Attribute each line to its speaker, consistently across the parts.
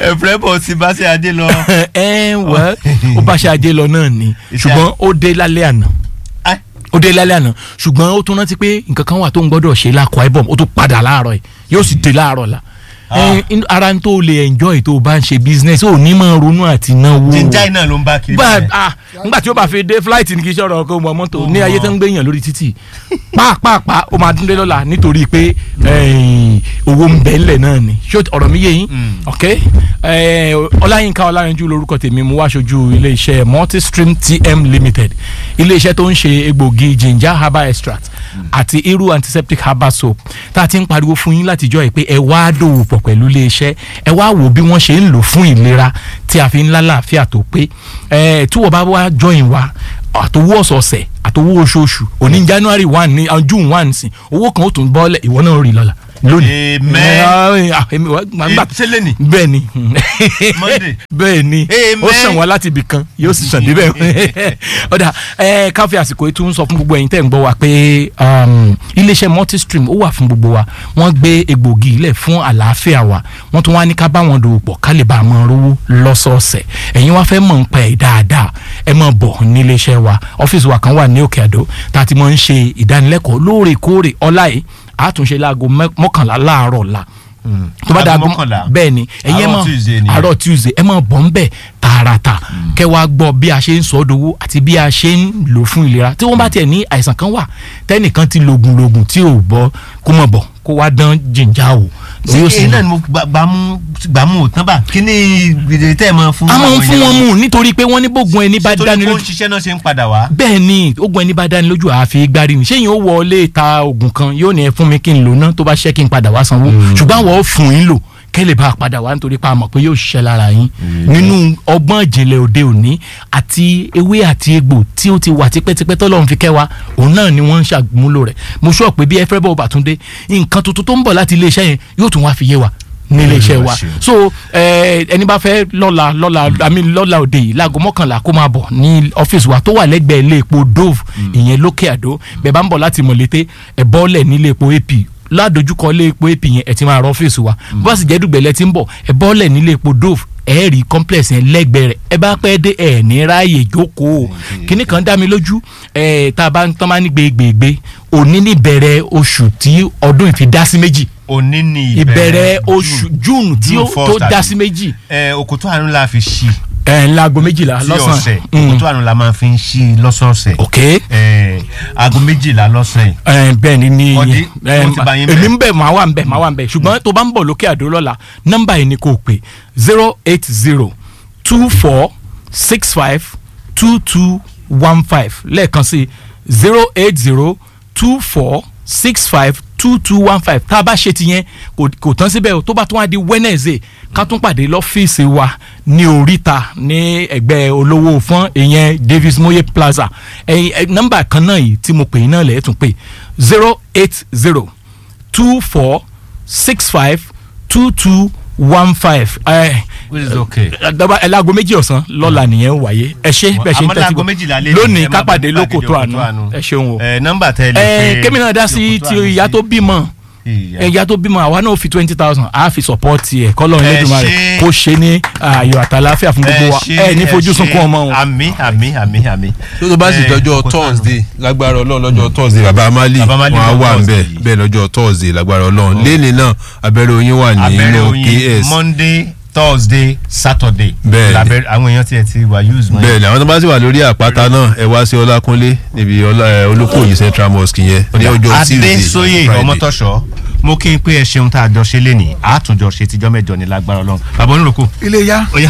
Speaker 1: ẹ̀fẹ̀ bọ̀ sí bá ṣe adé lọ.
Speaker 2: ẹ wẹ́ ó bá ṣe ajé lọ náà ni ṣùgbọ́n ó dé lálẹ́ àná
Speaker 1: Ai.
Speaker 2: ó dé lálẹ́ àná ṣùgbọ́n ó tún rántí pé nǹkan kan wà tó ń gbọ́dọ̀ ṣe lákọ̀ ẹ̀ bọ̀ ó tún padà láàárọ̀ ẹ̀ yóò sì dé láàárọ̀ la
Speaker 1: Ah.
Speaker 2: ẹ, in- ara ń tó lè enjoy tó o bá ń ṣe business ó ní máa ronú àti náwó
Speaker 1: jíjà iná ló ń bá kiri.
Speaker 2: bá
Speaker 1: bẹ́ẹ̀.
Speaker 2: a nígbà tí ó bá fi dé flight ní kí iṣẹ́ ọ̀rọ̀ ọkọ̀ mọ́tò ní ayé tó ń gbé yàn lórí títì pàápàá ó máa dúndé lọ́la nítorí pé eh, owó ń bẹ ńlẹ̀ náà ni ṣé ọ̀rọ̀ mi yé yín ok eh, ọláyínká ọláyanjú lórúkọ tèmi mo wá aṣojú iléeṣẹ́ multistream tm limited iléeṣẹ́ tó ń ṣe egbògi ginger herbal extract àti irú antiseptic herbal soap tá a ti ń pariwo fún yín látijọ́ yìí pé ẹ wá dòwò pọ̀ pẹ̀lú iléeṣẹ́ ẹ wá wò bí wọ́n ṣe ń lò fún ìlera tí a fi ń lálàáfíà tó pé ẹ tí wọ́n bá wá join wa àtòwó ọ̀sọ̀ọ̀sẹ̀ àtòwó oṣooṣù òní january one ní uh, june one sí owó kan ó tún bọ́lẹ̀ ìwọ náà rí lọ́la lónìí.
Speaker 1: Amen.
Speaker 2: Eh, ah, èmi wá- màá gbà-
Speaker 1: ṣé lè ní.
Speaker 2: bẹ́ẹ̀ ni
Speaker 1: Monday.
Speaker 2: bẹ́ẹ̀ ni
Speaker 1: Amen.
Speaker 2: ó sàn wá láti ibì kan yóò sì sàn débẹ̀ ọ̀dà ẹ káfí àsìkò ètò ń sọ fún gbogbo ẹ̀yin tẹ́ ń gbọ́ wa pé um, iléeṣẹ́ multistream ó wà fún gbogbo wa wọ́n gbé egbògi ilẹ̀ fún àlàáfíà wa wọ́n tún wá ní ká bá wọn dòwò pọ̀ ká lè bá a mọ rówó lọ́sọ̀ọ̀sẹ̀ ẹ̀yin wá fẹ́ mọ̀ ń pa ẹ̀ dáadáa ẹ máa bọ̀ ní iléeṣẹ́ wa ọ́fíìsì wa kan wà ní òkè àdó tá a ti máa ń ṣe ìdánilẹ́kọ̀ọ́ lóòrèkóòrè ọlá yìí àtúnṣe láago mẹ́- mọ́kànlá láàárọ̀ la tó bá
Speaker 1: Aago
Speaker 2: dàgbọ́
Speaker 1: mọ́kànlá.
Speaker 2: bẹ́ẹ̀ ni ẹ̀yin ẹ
Speaker 1: Àárọ̀
Speaker 2: mọ̀
Speaker 1: Tuesday ni.
Speaker 2: àárọ̀ tuesday ẹ máa bọ̀ ń bẹ̀ tààràtà kẹ́ wá gbọ́ bí a ṣe ń sọ dowó àti bí a ṣe ń lò fún ìlera tí wọ́n bá tiẹ̀ ní àìsàn kan wà tẹ́nìkan ti lògùn lògùn tí ò bọ́ kó mọ̀ bọ̀ kó wá dán jìnjà o
Speaker 1: ṣé
Speaker 2: yóò sì
Speaker 1: èyí náà ni mo gbà- gbàmú gbàmú ò tán bá kí ni gbèdé tẹ́ ẹ máa fún.
Speaker 2: a máa ń
Speaker 1: àwọn
Speaker 2: fún wọn
Speaker 1: èèyàn?
Speaker 2: mú nítorí pé wọ́n ní bógun ẹni bá
Speaker 1: Ṣé
Speaker 2: dání
Speaker 1: torí kó
Speaker 2: lójú
Speaker 1: ń ṣiṣẹ́ náà ṣe ń padà wá.
Speaker 2: bẹ́ẹ̀ ni ogun ẹni bá dání lójú àfi gbárí ni ṣé yín ó wọlé ta oògùn kan yóò ní ẹ fún mi kí n lò ná tó bá ṣẹ́ kí n padà wá sanwó ṣùgbọ́n àwọn ò fún yín lò kẹ́lẹ̀ bá a padà wá nítorí pa àmọ̀ pé yóò ṣiṣẹ́ lára yín nínú ọgbọ́n ìjìnlẹ̀ òde òní àti ewé àti egbò tí ó ti wà tipẹ́tipẹ́ tọ́lọ́run fi kẹ́ wa òun náà ni wọ́n ń ṣàmúlò rẹ̀ mo sọ pé bí ẹ fẹ́ bọ́ bàtúndé nǹkan tuntun tó ń bọ̀ láti iléeṣẹ́ yẹn yóò tún wá fi yé wa ní iléeṣẹ́ wa
Speaker 1: ṣeun.
Speaker 2: so eh, ẹni bá fẹ́ lọ́la lọ́la àmì lọ́la òde yìí láago mọ́kànlá kó máa bọ̀ ní ọ́fíìsì wa tó wà lẹ́gbẹ̀ẹ́ ilé epo dove ìyẹn lókè àdó bẹ́ẹ̀ bá ń bọ̀ láti mọ̀lété ẹ̀ bọ́ọ̀lẹ̀ nílé epo ap ládojúkọ ilé epo ap yẹn ẹ̀ ti máa rọ ọ́fíìsì wa bó bá sì jẹ́ dùgbẹ̀lẹ̀ tí ń bọ̀ ẹ̀ bọ́ọ̀lẹ̀ nílé epo dove ẹ rí complex yẹn lẹ́gbẹ̀ẹ́ rẹ̀ ẹ bá pẹ́ dé ẹ̀ ní ráàyè jókòó kíní kan dá mi lójú ẹ̀ tá a bá ń tán máa ní gbégbégbé òní ní ìbẹ̀rẹ̀ oṣù tí ọdún ìfi dá sí méjì
Speaker 1: òní ni
Speaker 2: ìbẹ̀rẹ̀ oṣù june tí ó
Speaker 1: June
Speaker 2: tó
Speaker 1: first
Speaker 2: dá
Speaker 1: àbí?
Speaker 2: sí méjì
Speaker 1: ẹ òkòtò àánú la fi ṣí
Speaker 2: ẹ̀ ńlágo méjìlá
Speaker 1: sí ọ̀sẹ̀
Speaker 2: lọ́sàn-án Mm.
Speaker 1: òkòtò àánú la máa fi ń ṣí lọ́sọ̀ọ̀sẹ̀
Speaker 2: ok
Speaker 1: ẹ aago méjìlá lọ́sàn yìí
Speaker 2: ẹ̀ bẹ́ẹ̀ ni ní
Speaker 1: Ọdí,
Speaker 2: ẹ̀,
Speaker 1: mo ti bá yín bẹ̀.
Speaker 2: èmi ń bẹ̀ máa wà ń bẹ̀ máa wà ń bẹ̀ ṣùgbọ́n tó bá ń bọ̀ lókè àdó lọ́la nọ́mbà yìí ni kò pè zero eight zero two four six five two two one five lẹ́ẹ̀kan sí zero eight zero two four six five two two one five tá a bá ṣe ti yẹn kò kò tán síbẹ̀ o tó bá tún wá di wednesday ká tún pàdé lọ́fíìsì wa ní oríta ní ẹgbẹ́ olówó fún ìyẹn davis moye plaza ẹ̀yin ẹ̀, nọ́mbà kan náà yìí tí mo pè yín náà lẹ́ẹ̀ tún pè zero eight zero two four six five two two one five
Speaker 1: which is okay.
Speaker 2: daba ẹ láago méjì ọ̀sán lọ́la nìyẹn ń wáyé ẹ ṣe bẹ́ẹ̀ ṣe ń
Speaker 1: àmọ́
Speaker 2: tẹ́tí
Speaker 1: láago
Speaker 2: gbọ́
Speaker 1: méjìlá lé ní,
Speaker 2: lónìí
Speaker 1: ẹ má
Speaker 2: kápàdé
Speaker 1: bá
Speaker 2: lóko tó àánú
Speaker 1: Òkòtó
Speaker 2: ẹ ṣeun o
Speaker 1: ẹ nọ́mbà tẹ lè
Speaker 2: ẹ
Speaker 1: pe
Speaker 2: kémi náà dá sí
Speaker 1: Òkòtó
Speaker 2: ti
Speaker 1: àánú
Speaker 2: ìyá
Speaker 1: sí.
Speaker 2: tó bímọ
Speaker 1: Ìyá.
Speaker 2: ìyá tó bímọ àwa náà fi twenty thousand a fi sọpọ́ọ̀tì ẹ̀ kọ́lọ́
Speaker 1: Ẹ
Speaker 2: Elédùmarè
Speaker 1: ṣé.
Speaker 2: kó ṣe ní ayọ̀ àtàláfíà fún gbogbo wa
Speaker 1: ṣé,
Speaker 2: ẹ ní fojú
Speaker 1: ṣé.
Speaker 2: sunkún ọmọ wọn.
Speaker 1: àmì àmì àmì àmì.
Speaker 3: tó tó bá sì
Speaker 1: Eh,
Speaker 3: dọjọ́
Speaker 1: Òkòtó àánú.
Speaker 3: thursday lágbára ọlọ́run lọ́jọ́ thursday baba amali
Speaker 1: Baba Amali
Speaker 3: wọn á
Speaker 1: lọ
Speaker 3: wà
Speaker 1: Thursday.
Speaker 3: nbẹ bẹ́ẹ̀ lọ́jọ́ thursday lágbára ọlọ́run lẹ́ni náà abẹ́rẹ́ oyin wà
Speaker 1: abẹ́rẹ́
Speaker 3: nínú
Speaker 1: oyin
Speaker 3: ks
Speaker 1: monday thursday saturday.
Speaker 3: Bẹ́ẹ̀ni.
Speaker 1: labẹ́rẹ́ àwọn èèyàn tiẹ̀ ti wà use mọ́.
Speaker 3: bẹ́ẹ̀ ni àwọn tó bá sì wà lórí àpáta náà ẹ wá sí ọlákúnlé níbi ọlá- ẹ, olúkòyí central mosque yẹn ní ọjọ́ tuesday
Speaker 1: adéṣóyè
Speaker 3: Friday.
Speaker 1: ọmọtọ́ṣọ́ mo kí n pé ẹ ṣeun tá a jọ ṣe lénìí àtúnjọ ṣe tíjọ́ mẹ́jọ ní lágbára ọlọ́run bàbá oníròkó.
Speaker 4: ilé yá.
Speaker 1: ó yá.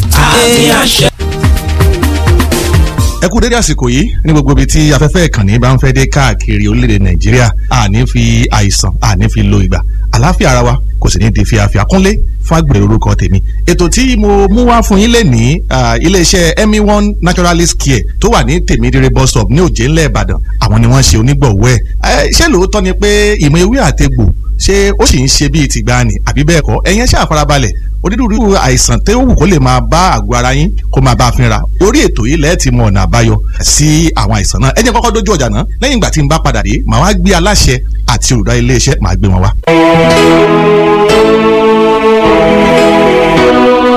Speaker 4: ẹ kú dédé àsìkò yìí ní gbogbo ibi tí afẹ́fẹ́ ìkànnì bá ń fẹ́ dé káàkiri orílẹ̀-èdè nàìjíríà àní fi àìsàn àní fi lo ìgbà àlàáfíà ara wa kò sì ní di fíafíà kúnlé fún àgbèrè orúkọ tèmi ètò tí mo mú wá fún yín lẹ́nìí ah, iléeṣẹ́ emi one naturalist care tó wà ní tèmídìrẹ bus stop ní òjé ńlẹ̀ ìbàdàn àwọn ni wọ́n ṣe onígbọ̀wọ́ ẹ̀ ṣé lóòótọ́ ni pé ìmọ̀ ewé àtegbò ṣé ó sì ń ṣe bíi tìgbàanì àbí bẹ́ẹ̀ kọ́ ẹ̀yin ṣáà farabalẹ̀ onírúurú àìsàn tó wù kó lè máa bá àgọ́ ara yín kó máa bá a fínra orí ètò yìí lẹ́ẹ̀ ti mọ ọ̀nà àbáyọ sí àwọn àìsàn náà ẹ jẹ́ kọ́kọ́ dójú ọjà náà lẹ́yìn ìgbà tí n bá padà dé màá wá gbé aláṣẹ àti olùdarí iléeṣẹ́ màá gbé wọn wá.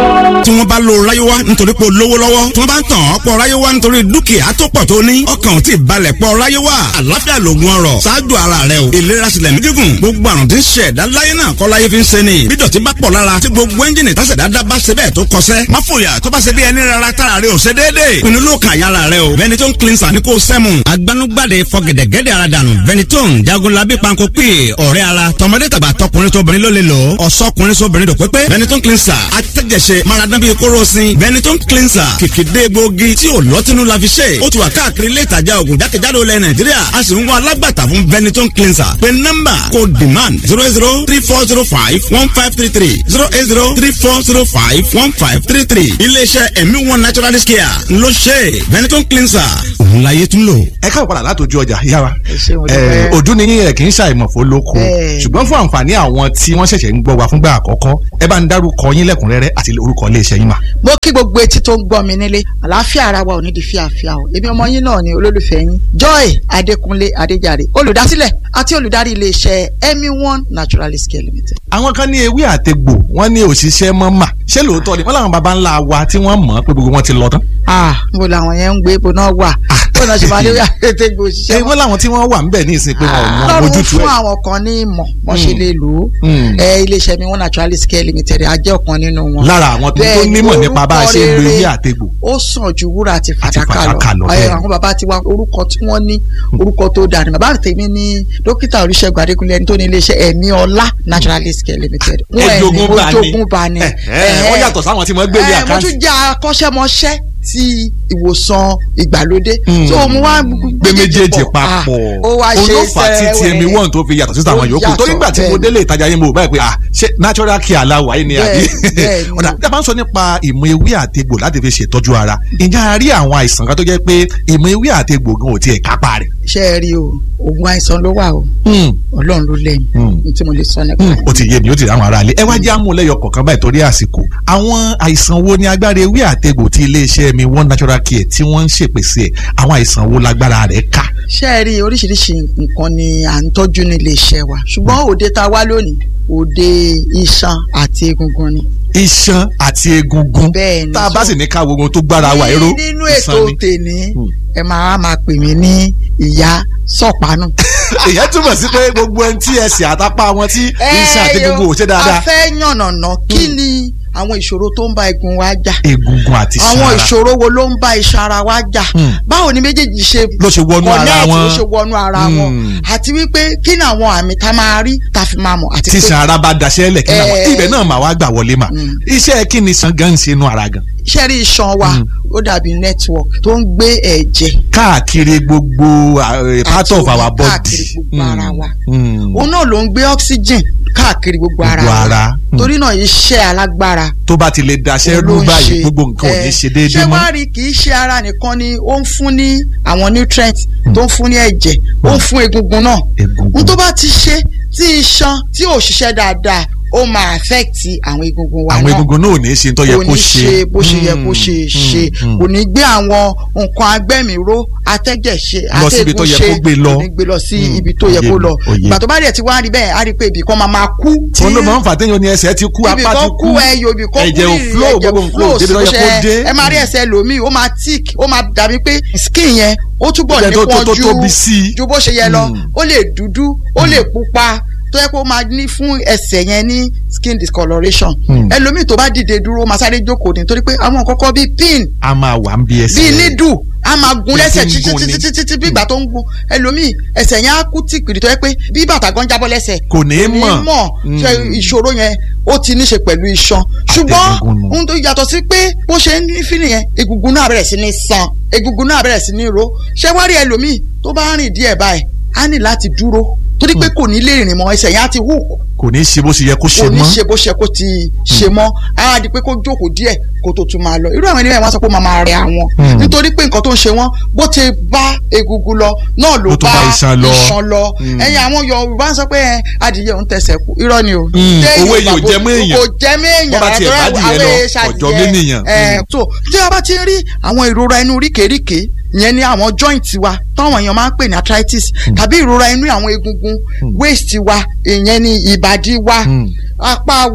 Speaker 5: bá lo ráyéwá nítorí pé o lówó lọ́wọ́ tí wọ́n bá ń tàn ọ́ pọ̀ ráyéwá nítorí dúkìá tó pọ̀ tó ní ọkàn ò tí ì balẹ̀ pọ̀ ráyéwá àlàáfíà lògùn ọrọ̀ ṣáájú ara rẹ o ìlera sílẹ̀ ní gígùn gbogbo àrùn tí ń ṣe ẹ̀dá láyé náà kọ́ láyé fi ń ṣe ni bí dọ̀tí bá pọ̀ lára tí gbogbo ẹ́ńjìnì tásẹ̀dá dá bá ṣe bẹ́ẹ̀ tó kọsẹ́ má fòyà tó bá ṣe bí ẹni rárá tára rẹ ò ṣe déédéé pinnu ló kàn yára rẹ o Benetton cleanser ní kò sẹ́mu agbanugbade fọgẹ̀dẹ̀gẹ̀dẹ̀ ara dànù Benetton jagunlabi panko pè ọ̀rẹ́ ara tọmọdé tàgbà tọkùnrin tóbìnrin ló lè lò ọ̀sọ́kùnrin sóbìnrin dòpépé Benetton cleanser atẹ́jẹsẹ maradan bíi kóró sin Benetton cleanser kìkìdé gbòógì tí ò lọ́tínú la fi ṣe ó ti wà káàkiri ilé ìtajà ògùn jákèjádò ilẹ̀ Nàìjíríà a sì ń wá alágbàtà fún Benetton cleanser pé nọ́mbà kò demand zero zero three four zero five one five three three zero eight zero three four zero five one five three three iléeṣẹ́ ẹ̀mí one naturalist care ló ṣe Benetton cleanser òun láyé tún lò.
Speaker 4: ẹ káwọ padà látòjú ọjà yára
Speaker 6: ṣeun, mo dúpẹ́.
Speaker 4: ojú ni yín ẹ kì í ṣàìmọ̀fó lóko
Speaker 6: Bẹ́ẹ̀.
Speaker 4: ṣùgbọ́n fún àǹfààní àwọn tí wọ́n ṣẹ̀ṣẹ̀ ń gbọ́ wa fúngbà àkọ́kọ́ ẹ bá ń dárúkọ yín lẹ́kùnrẹ́rẹ́ àti orúkọ iléeṣẹ́ yín mà.
Speaker 6: mo kí gbogbo etí tó ń gbọ́ mi nílé àlàáfíà ara wa ò ní di fíàfíà o èmi ọmọ yín náà ni olólùfẹ́ yín joy adékúnlé adéjàre olùdásílẹ̀ àti olùdarí iléeṣẹ́ emi one naturalist care limited.
Speaker 4: àwọn kan ní ewé àtegbò wọ́n ní òṣìṣẹ́ mọ́ mà ṣé lóòótọ́ ni wọ́n làwọn baba ńlá wa tí wọ́n mọ̀ pé gbogbo wọn ti lọ tán.
Speaker 6: ah mo làwọn yẹn ń gbé ibo náà wà bó náà ṣe máa ní àtẹ̀gbò
Speaker 4: ṣé
Speaker 6: òṣìṣẹ́
Speaker 4: wọ́n làwọn tí wọ́n wà ń bẹ̀ ní ìsìn pé wọn ò mọ
Speaker 6: lọ́rùn
Speaker 4: ojútùú
Speaker 6: fún
Speaker 4: ẹ̀.
Speaker 6: àwọn kan ní ìmọ̀ wọ́n ṣe
Speaker 4: Mm.
Speaker 6: lè lò ó
Speaker 4: Mm.
Speaker 6: ẹ iléeṣẹ́ mi one naturalist care limited a jẹ́ ọ̀kan nínú wọn.
Speaker 4: lára àwọn tó tó
Speaker 6: Bẹ́ẹ̀ ni,
Speaker 4: nímọ̀ nípa bá a ṣe ń lo
Speaker 6: orúkọ
Speaker 4: ewé
Speaker 6: rere
Speaker 4: àtegbò.
Speaker 6: ó sàn ju wúrà àti fàdákà
Speaker 4: fàdákà lọ,
Speaker 6: lọ
Speaker 4: bẹ́ẹ̀
Speaker 6: ẹ
Speaker 4: ni.
Speaker 6: àwọn bàbá tiwa orúkọ tí wọ́n ní orúkọ tó dáa ni bàbá tèmi ní dókítà oríṣègùn adékúnlé ẹni tó ní iléeṣẹ́ ẹ̀mí ọlá naturalist care limited Wọ́n ẹni
Speaker 4: ẹjogún bá ní
Speaker 6: ojogun bá ní
Speaker 4: ẹ ẹ wọ́n yàtọ̀ sáwọn tí wọ́n gbé ní
Speaker 6: ẹ mo
Speaker 4: àkáǹtì.
Speaker 6: tún jẹ́ akọ́ṣẹ́mọṣẹ́ ti ìwòsàn ìgbàlódé
Speaker 4: Mm.
Speaker 6: so mo wá
Speaker 4: gbé méjèèjì papọ̀
Speaker 6: ó wá ṣe
Speaker 4: olófà tí
Speaker 6: sẹ́wẹ̀ẹ́.
Speaker 4: tmi one tó fi yàtọ̀ sí àwọn
Speaker 6: Ó
Speaker 4: yòókù
Speaker 6: yàtọ̀,
Speaker 4: torí nígbà tí mo
Speaker 6: bẹ́ẹ̀ ni.
Speaker 4: délé ìtajà yín mo báyìí pé ah ṣé natural care aláwọ̀ ayé ni àbí
Speaker 6: Bẹ́ẹ̀, bẹ́ẹ̀ ni.
Speaker 4: ọ̀dà tí a bá ń sọ nípa ìmọ̀ ewé àtegbò láti fi ṣètọ́jú ara ǹjẹ́ a rí àwọn àìsàn kan tó jẹ́ pé ìmọ̀ ewé àtegbò gan ò tiẹ̀ kápá rẹ̀.
Speaker 6: ṣe é rí o oògùn àìsàn ló wà o ọlọ́run ló lẹ́yìn
Speaker 4: Mm.
Speaker 6: ní tí mo lè sọ nípa
Speaker 4: Hmm,
Speaker 6: rẹ̀.
Speaker 4: ó ti yé mi ó ti rí àwọn ará ilé ẹ wá jẹ́ àmúlẹ́yọ kọ̀ọ̀kan báyìí torí àsìkò àwọn àìsàn wo ni agbára ewé àtegbò tí iléeṣẹ́ mi one natural care tí wọ́n ń ṣèpèsè ẹ̀ àwọn àìsàn wo lágbára rẹ̀ ká.
Speaker 6: ṣé ẹ rí oríṣiríṣi nǹkan ni à ń tọ́jú ní iléeṣẹ́ wa ṣùgbọ́n òde tá a wá lónìí òde iṣan àti egungun ni.
Speaker 4: iṣan àti egungun
Speaker 6: bẹ́ẹ̀ ni
Speaker 4: tá a bá
Speaker 6: so-
Speaker 4: sì ní ká wo ohun tó gbára wa ẹ̀rọ
Speaker 6: ní- nínú ètò tèmi
Speaker 4: Hmm.
Speaker 6: ẹ máa máa pè mí ní ìyá sọ̀pánù.
Speaker 4: èyí túmọ̀ sí pé gbogbo ẹni tí ẹsẹ̀ àtàpá wọn tí iṣan àti egungun ò ṣe
Speaker 6: a
Speaker 4: dáadáa
Speaker 6: fẹ́ yànnàná kí ni àwọn ìṣòro tó ń bá egun wa jà
Speaker 4: egungun àti
Speaker 6: àwọn
Speaker 4: iṣan ara
Speaker 6: ìṣòro wo ló ń bá iṣan ara wa jà
Speaker 4: Hmm.
Speaker 6: báwo ni méjèèjì ṣe
Speaker 4: ló ṣe wọnú ara
Speaker 6: connect,
Speaker 4: wọn
Speaker 6: ló ṣe wọnú ara wọn
Speaker 4: Hmm.
Speaker 6: àti wípé kí ni àwọn àmì tá a máa rí tá a fi máa mọ̀ àti
Speaker 4: tí
Speaker 6: pé
Speaker 4: iṣan ara bá daṣẹ́ lẹ̀ kí náà
Speaker 6: Eh.
Speaker 4: ibẹ̀ náà mà wá gbà wọlé mà
Speaker 6: Hmm.
Speaker 4: iṣẹ́ kí ni iṣan gan ń ṣe inú ara gan
Speaker 6: iṣẹ́ rí iṣan wa
Speaker 4: Hmm.
Speaker 6: ó dàbí network tó ń gbé ẹ̀jẹ̀
Speaker 4: káàkiri gbogbo uh, part
Speaker 6: àti
Speaker 4: of
Speaker 6: omi
Speaker 4: our body
Speaker 6: káàkiri gbogbo ara wa
Speaker 4: Hmm.
Speaker 6: òun náà ló ń gbé oxygen káàkiri gbogbo ara
Speaker 4: Gbogbo
Speaker 6: wa
Speaker 4: ara. Hmm.
Speaker 6: torí náà iṣẹ́ alágbára
Speaker 4: tó bá ti lè daṣẹ́
Speaker 6: òun
Speaker 4: rú
Speaker 6: ló ń
Speaker 4: báyìí
Speaker 6: ṣe.
Speaker 4: gbogbo nǹkan ò ní
Speaker 6: Eh,
Speaker 4: ṣe déédéé
Speaker 6: ṣé
Speaker 4: mọ́
Speaker 6: wàá rí kì í ṣe ara nìkan ni ó ń fún ní àwọn nutrients tó ń fún ní ẹ̀jẹ̀ ó ń fún egungun náà
Speaker 4: egungun
Speaker 6: n tó bá ti ṣe tí iṣan tí ò ṣiṣẹ́ dáadáa ó máa affect àwọn egungun wa
Speaker 4: àwọn
Speaker 6: náà
Speaker 4: egungun náà ò ní ṣe tó yẹ
Speaker 6: kò
Speaker 4: kó
Speaker 6: ní ṣe bó ṣe yẹ kó ṣe
Speaker 4: Hmm,
Speaker 6: ṣe
Speaker 4: hmm,
Speaker 6: kò ní gbé àwọn nǹkan agbẹ́mìíró atẹ́jẹ̀ ṣe
Speaker 4: Lọ síbi tó yẹ kó gbé lọ.
Speaker 6: kò ní gbé lọ sí
Speaker 4: Hmm,
Speaker 6: ibi tó yẹ
Speaker 4: òye
Speaker 6: kó
Speaker 4: mi,
Speaker 6: lọ
Speaker 4: òye.
Speaker 6: ìgbà tó bá dẹ̀ ti wá rí bẹ́ẹ̀ á rí pé ibì kan máa máa kú tí
Speaker 4: òun ló máa ń fà téèyàn ní ẹsẹ̀ ti kú
Speaker 6: ibì
Speaker 4: apá ti
Speaker 6: kan
Speaker 4: kú
Speaker 6: kú ẹyọ ibì kan kú
Speaker 4: ẹ̀jẹ̀ ò
Speaker 6: ìrì,
Speaker 4: flow
Speaker 6: ẹ̀jẹ̀
Speaker 4: gbogbo
Speaker 6: ò
Speaker 4: nǹkan ò débi tó
Speaker 6: flow
Speaker 4: yẹ kó
Speaker 6: ṣe-
Speaker 4: dé
Speaker 6: ẹ máa rí ẹsẹ̀ lòmíì ó máa tick ó máa dàbí pé skin yẹn ó túbọ̀
Speaker 4: Ibẹ̀ tó- tó-
Speaker 6: nípọn
Speaker 4: tó
Speaker 6: ju
Speaker 4: tóbi sí i.
Speaker 6: ju bó ṣe yẹ lọ
Speaker 4: Hmm.
Speaker 6: ó lè dúdú ó lè pupa tó yẹ kó máa ní fún ẹsẹ̀ yẹn ní skin discoloration
Speaker 4: Hmm.
Speaker 6: ẹlòmíì tó bá dìde dúró ó máa sáré jókòó ní torí pé àwọn kọ́kọ́ bíi pin
Speaker 4: a máa wà ń bí ẹsẹ̀
Speaker 6: bíi
Speaker 4: rẹ̀.
Speaker 6: nídù a máa gun
Speaker 4: Bí
Speaker 6: lẹ́sẹ̀
Speaker 4: ti ń gun
Speaker 6: títí
Speaker 4: ni.
Speaker 6: títí títí bí ìgbà tó ń gun ẹlòmíì ẹsẹ̀ yẹn á kú tìpìrì tó yẹ pé bí bàtà gan jábọ́ lẹ́sẹ̀
Speaker 4: kò ní í
Speaker 6: ní
Speaker 4: mọ̀
Speaker 6: mọ̀
Speaker 4: Hmm.
Speaker 6: ṣe ìṣòro yẹn ó ti ní ṣe pẹ̀lú iṣan ṣùgbọ́n
Speaker 4: Àtẹ̀gùngùn nù.
Speaker 6: ohun tó yàtọ̀ sí pé bó ṣe ń ní fílì yẹn egungun náà bẹ̀rẹ̀ sí ní san egungun náà bẹ̀rẹ̀ sí ní ro ṣé wá rí ẹlòmíì tó bá rìn díẹ̀ báyìí á ní láti dúró torí pé kò ní lè rìn mọ́ ẹsẹ̀ yẹn á ti hook
Speaker 4: kò ní í ṣe bó ṣe yẹ kó ṣe
Speaker 6: kò ní
Speaker 4: mọ́
Speaker 6: ṣe bó ṣe kó ti ṣe mọ́ á di pé kó jókòó díẹ̀ kó tó tún máa lọ irú àwọn ènìyàn wọn sọ pé ó máa máa rẹ àwọn
Speaker 4: Hmm.
Speaker 6: nítorí pé nǹkan tó ń ṣe wọn bó ti bá egungun lọ náà ló
Speaker 4: Ló tún
Speaker 6: bá
Speaker 4: bá iṣan lọ.
Speaker 6: iṣan lọ
Speaker 4: Hmm.
Speaker 6: ẹ̀yin àwọn Yorùbá ń sọ pé ẹ, adìyẹ òun tẹsẹ̀ kú irọ́ ni o
Speaker 4: Hmm.
Speaker 6: Téèyàn
Speaker 4: Owó èèyàn ò
Speaker 6: bá-
Speaker 4: jẹ mọ́ èèyàn.
Speaker 6: kò jẹ mọ́ èèyàn
Speaker 4: Bó bá tiẹ̀
Speaker 6: rárá,
Speaker 4: bá
Speaker 6: torí
Speaker 4: adìyẹ lọ,
Speaker 6: àwọn èèṣà
Speaker 4: ọ̀jọ̀
Speaker 6: adìyẹ.
Speaker 4: ménìyàn.
Speaker 6: Ẹ,
Speaker 4: Hmm.
Speaker 6: so tí a bá ti ń rí àwọn ìrora inú ríkèéríkèé ìyẹn ní àwọn joint wa táwọn èèyàn máa ń pè ní arthritis tàbí ìrora inú àwọn egungun waist wa ìyẹn ní ìbàdí wa
Speaker 4: Hmm.
Speaker 6: apá wa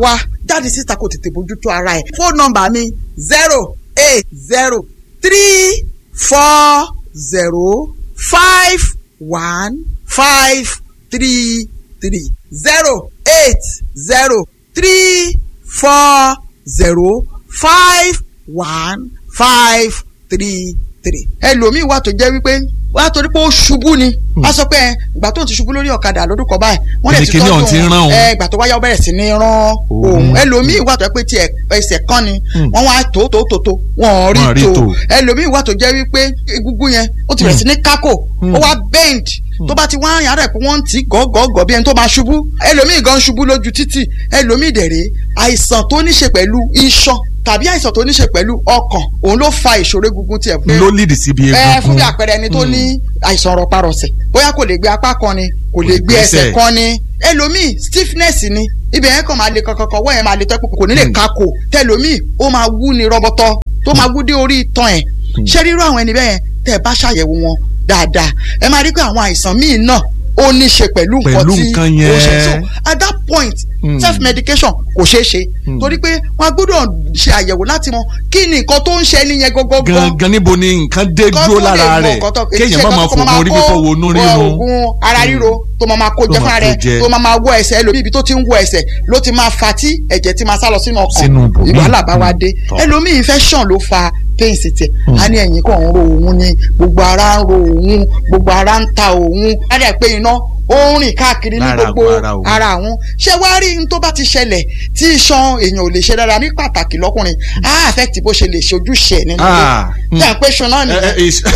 Speaker 6: jáde síta kó tètè bójútó ara ẹ̀ fóònù nọ́mbà mi zero eight zero three four zero five one five three three zero eight zero three four zero five one five three three. ẹlòmíì wà tó jẹ́ wípé wà á torí pé ó ṣubú ni a sọ pé ẹ, ìgbà tó ń ti ṣubú lórí ọ̀kadà lọ́dún kan báyìí wọ́n lè ti
Speaker 3: Kíni ọ̀hún ti ń rán òun?
Speaker 6: ẹ ìgbà tó wáyà ó bẹ̀rẹ̀ sí ní rán òun ẹlòmíì wà tó jẹ́ pé tiẹ̀ ẹsẹ̀ kan ni wọ́n wá tó tó tó tó wọ́n
Speaker 3: Wọ́n rí
Speaker 6: rí tó
Speaker 3: tó.
Speaker 6: ẹlòmíì wà tó jẹ́ wípé egungun yẹn ó ti bẹ̀rẹ̀ sí ní kákò ó wá bend tó bá ti wá àyàn rẹ̀ pé wọ́n ń tì í gọ́gọ́gọ́ bí ẹni tó máa ṣubú ẹlòmíì gan ṣubú lójú títì ẹlòmíì dẹ̀rẹ̀ àìsàn tó ní ṣe pẹ̀lú iṣan tàbí àìsàn tó ní ṣe pẹ̀lú ọkàn òun ló fa ìṣòro egungun tiẹ̀ pé
Speaker 4: ló lead síbi
Speaker 6: ẹ fún
Speaker 4: egungun
Speaker 6: bí àpẹẹrẹ ẹni tó ní àìsàn rọparọsẹ̀ bóyá kò lè gbé apá kan ni kò lè gbé
Speaker 4: gbẹ́sẹ̀.
Speaker 6: ẹsẹ̀ kan ni ẹlòmíì stiffness ni ibẹ̀ yẹn kàn máa le kankankan wọ́n yẹn máa le tẹ́kù kò ní lè kakò tẹlòmíì ó máa wú ni rọbọtọ tó máa wú dé orí itan ẹ̀ ṣé rírú àwọn ẹni bẹ́ẹ̀ tẹ́ ẹ bá ṣàyẹ̀wò wọn dáadáa ẹ máa rí pé àwọn àìsàn míì náà ó ní ṣe pẹ̀lú nǹkan
Speaker 4: Pẹ̀lú
Speaker 6: tí
Speaker 4: nǹkan
Speaker 6: ó ṣe
Speaker 4: yẹn.
Speaker 6: so at that point
Speaker 4: Mm.
Speaker 6: self medication kò ṣeé ṣe torí pé wọn gbọ́dọ̀ ṣe àyẹ̀wò láti mọ kí ni nǹkan tó ń ṣe ẹni yẹn gọgọgọ
Speaker 4: gangan níbo ni nǹkan dé
Speaker 6: kọ́
Speaker 4: dúró
Speaker 6: tó lè
Speaker 4: lára
Speaker 6: mọ
Speaker 4: rẹ̀
Speaker 6: nǹkan tó-
Speaker 4: kéèyàn
Speaker 6: ṣe
Speaker 4: má máa
Speaker 6: kọ́ tó
Speaker 4: fògùn orí
Speaker 6: kó
Speaker 4: fífọ́ wo inú
Speaker 6: wọ
Speaker 4: rírun
Speaker 6: oògùn ara ríro tó máa máa kó
Speaker 4: Tó
Speaker 6: jẹ
Speaker 4: máa
Speaker 6: fúnra
Speaker 4: kó
Speaker 6: rẹ̀
Speaker 4: jẹ.
Speaker 6: tó máa máa wọ ẹsẹ̀ ẹlòmíì ibi tó ti ń wọ ẹsẹ̀ ló ti máa fa tí ẹ̀jẹ̀ ti máa sá lọ sínú ọkàn
Speaker 4: Sínú ibòmíì.
Speaker 6: ìwàhálà bá wa dé
Speaker 4: Tọ́.
Speaker 6: ẹlòmíì infection ló fa pain sí tiẹ̀ a ní ẹ̀yìn kan ń ro òun ni gbogbo ara ń ro òun gbogbo ara ń ta òun á dẹ̀ pé iná ó ń rìn káàkiri ní
Speaker 4: Lára
Speaker 6: gbogbo
Speaker 4: àgọ́ ara òun.
Speaker 6: ara àwọn ṣé wàá rí n tó bá ti ṣẹlẹ̀ tí iṣan èèyàn ò lè ṣe dára ní pàtàkì lọ́kùnrin á affect bó ṣe lè ṣe ojúṣe ẹ̀ nínú
Speaker 4: Ah,
Speaker 6: ilé tí à ń pè ṣan náà
Speaker 4: ẹ, ẹ,
Speaker 6: nìyẹn
Speaker 4: is-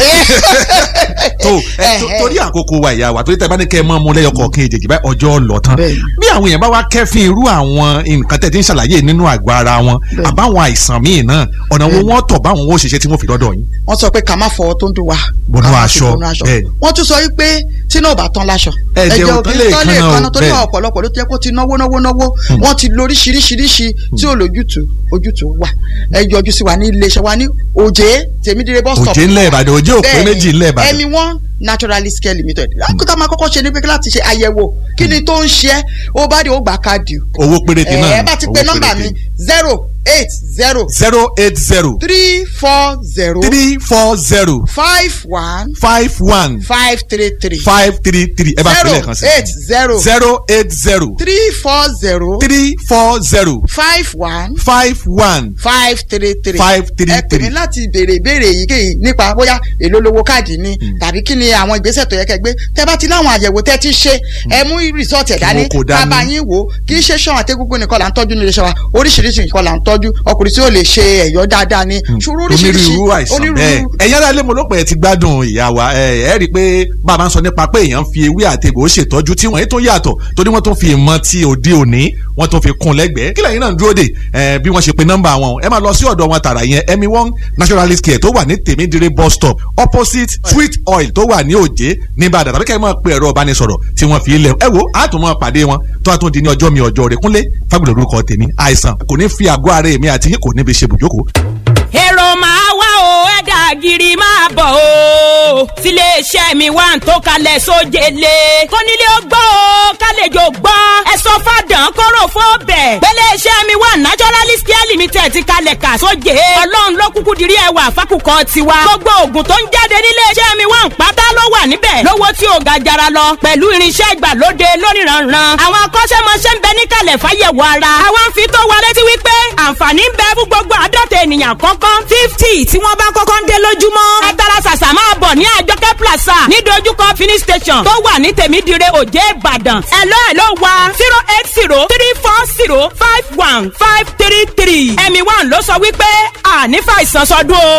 Speaker 4: tó ẹ, tó- torí àkókò wa ìyá wa torí tẹ bá ní kẹ́ ẹ mọ́ mu lẹ́yọ kọ̀ọ̀kan èjèèjì báyìí ọjọ́ lọ tán
Speaker 6: Bẹ́ẹ̀ni.
Speaker 4: bí àwọn èèyàn bá wá kẹ́fín irú àwọn nǹkan tẹ̀ tí ń ṣàlàyé nínú àgọ́ ara wọn
Speaker 6: Bẹ́ẹ̀ni.
Speaker 4: àbáwọn àìsàn míì náà ọ̀nà wo wọ́n tọ̀ báwọn ó ṣiṣẹ́ tí wọ́n fi dọ́dọ̀ yín.
Speaker 6: wọ́n sọ pé ká má fọwọ́ tó ń dùn wá.
Speaker 4: Bọnú
Speaker 6: ká má fi
Speaker 4: aṣọ,
Speaker 6: bọnú
Speaker 4: bẹ́ẹ̀ni.
Speaker 6: wọ́n tún sọ wípé tí náà ò bá tán láṣọ.
Speaker 4: Ẹ̀jẹ̀ ò tán lè
Speaker 6: tán lè
Speaker 4: kanna o,
Speaker 6: kanna torí
Speaker 4: bẹ́ẹ̀ni.
Speaker 6: ọ̀pọ̀lọpọ̀ ló ti yẹ kó ti náwó náwó náwó wọ́n ti lóríṣiríṣiríṣi tí ò lójútùú ojútùú wà. ẹ yọjú sí wa ní iléeṣẹ́ wa ní òjé tèmídìrẹ bus stop.
Speaker 4: Òjé ńlẹ̀ Ìbàdàn, Òjé òpé
Speaker 6: Bẹ́ẹ̀ni,
Speaker 4: méjì ńlẹ̀ Ìbàdàn.
Speaker 6: ẹmi one naturalist care limited. lákòókò máa kọ́kọ́ ṣe ní pé láti ṣe àyẹ̀wò kí ni tó ń ṣe é ó bá dé ó gbà káàdì.
Speaker 4: owó péréte náà
Speaker 6: ẹ bá ti pe nọ́mbà mi zero eight zero
Speaker 4: zero eight zero
Speaker 6: three four zero
Speaker 4: three four zero
Speaker 6: five one
Speaker 4: five one
Speaker 6: five three three
Speaker 4: five three three ẹ bá fi lẹ́ẹ̀kan sí.
Speaker 6: zero eight zero
Speaker 4: zero eight zero
Speaker 6: three four zero
Speaker 4: three four zero
Speaker 6: five one
Speaker 4: five one
Speaker 6: five three three
Speaker 4: Five three
Speaker 6: ẹ pè mí
Speaker 4: three.
Speaker 6: láti béèrè ìbéèrè èyíkéyìí nípa bóyá èló lówó káàdì ni tàbí kí ni àwọn ìgbésẹ̀ tó yẹ kẹ́ gbé tẹ́ bá ti láwọn àyẹ̀wò tẹ́ ti ṣe ẹ mú rìsọ́ọ̀tì ẹ̀ dání
Speaker 4: wọn kò dání.
Speaker 6: bàbá yín wò ó kì í ṣe ṣan àtẹ́gúngún nìkan là ń tọ́jú nílé iṣẹ́ wa oríṣiríṣi nǹkan là ń tọ́jú ọkùnrin tí ó lè ṣe ẹ̀yọ́ dáadáa ni ṣòro oríṣiríṣi
Speaker 4: onírúurú àìsàn bẹ́ẹ̀ ẹ̀yin aráalé mo ló pẹ́ ti gbádùn ìyá wa ẹ ẹ rí i pé bàbá ń sọ nípa pé èèyàn fi ewé àtegbò ṣètọ́jú tí wọ́n yìí tó yàtọ̀ torí wọ́n tó fi ìmọ̀ ti òde òní wọ́n tó fi kún lẹ́gbẹ̀ẹ́ kí lẹ́yìn náà ń dúró dè ẹ bí wọ́n ṣe pe nọ́mbà wọn ẹ máa lọ sí ọ̀dọ̀ wọn tààrà yẹn emi one naturalist care tó wà ní tèmídìrí bus stop opposite sweet oil tó wà ní òjé ní Ìbàdàn tàbí kẹ́ ẹ máa pe ẹ̀rọ ìbánisọ̀rọ̀ tí wọ́n fi lẹ̀ ẹ wo àtúmọ̀ pàdé wọn tó a tún di ní ọjọ́ mi ọjọ́ rẹ̀ kúnlé fagbọ̀dọ̀ orúkọ tèmi àìsàn kò ní fi àgọ́ ara èmi àti yín kò ní fi ṣe bùjókòó
Speaker 7: èrò máa wá o ẹ̀dà gírí máa bọ̀ o tiléeṣẹ́ mi wà ń tó kalẹ̀ sójele kónílé ó gbọ́ o kálejò gbọ́ ẹ sọ fàdán kóró fóbẹ̀ gbéléeṣẹ́ mi wà naturalist care limited ti kalẹ̀ kà sóje ọlọ́run ló kúkú dirí ẹwà fákùkọ tiwa gbogbo oògùn tó ń jáde níléeṣẹ́ mi wà ń pátá ló wà níbẹ̀ lówó tí ò ga jara lọ pẹ̀lú irinṣẹ́ ìgbàlóde lóníranran àwọn akọ́ṣẹ́mọṣẹ́ ń bẹ níkàlẹ̀ fáyẹ̀wò ara àwọn ń fi tó wa létí wípé àǹfààní ń bẹ fún gbogbo àádọ́ta ènìyàn kọ́kọ́ fifty tí wọ́n bá kọ́kọ́ ń dé lójúmọ́ ẹ tara ṣàṣà máa bọ̀ ní àjọkẹ́ plaza ní dojúkọ finish station tó wà ní tèmídìrẹ òjé ìbàdàn ẹ̀lọ́ ẹ̀lọ́ wa zero eight zero three four zero five one five three three ẹ̀mí one ló sọ wípé ànífàìsàn sọdún o.